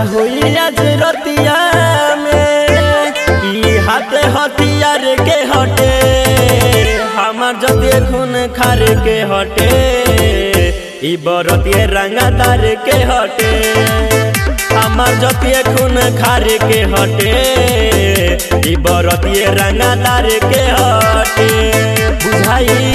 हुई आज रतिया में ई हाथे हथियार के हटे हमार जते खून खार के हटे ई बरतिए रंगादार के हटे हमार जतिए खून खार के हटे ई बरतिए रंगादार के हटे बुझाई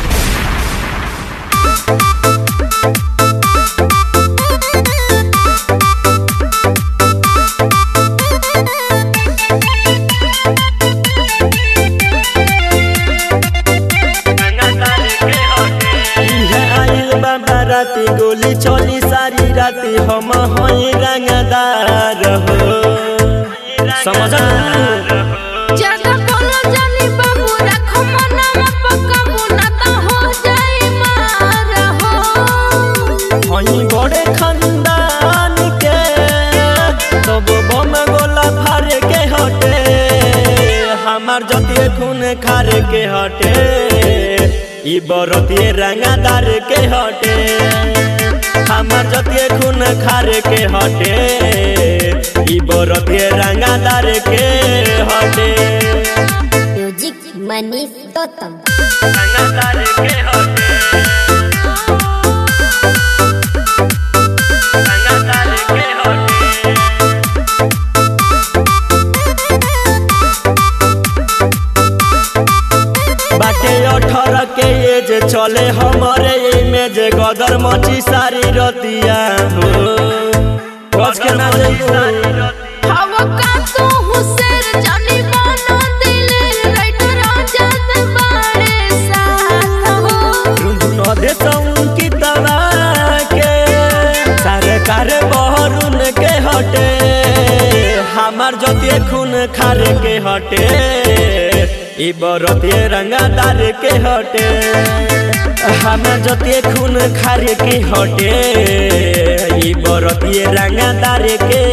इहे आइल बाबा राती गोली चली सारी राती हम हई रंगदार हो समझ ज्यादा बोलो जानी बाबू रखो मनवा पकाबू ना तो हो जाई मार हो हई बड़े खानदान के तब बम गोला फार के हटे हमार जतिए खून खार के हटे ई बरतिए रंगादार के हटे हमार जतिए खून खार के हटे ई बरतिए रंगादार के हटे म्यूजिक मनीष गौतम रंगादार के हटे रंगादार के हटे बाटे अठारह के एज चले हमारे इमेज गदर मची सारी रतिया हो बच के ना जाइयो हवा का तू हुसैन जानी बनो दिल राइटर आजाद बाड़े साथ हो रुंधुन दे की दवा के सरकार बहरुन के हटे हमार जतिए खून खार के हटे ई बरतिए रंगादार के हटे हमार जतिए खून खार के हटे ई बरतिए रंगादार के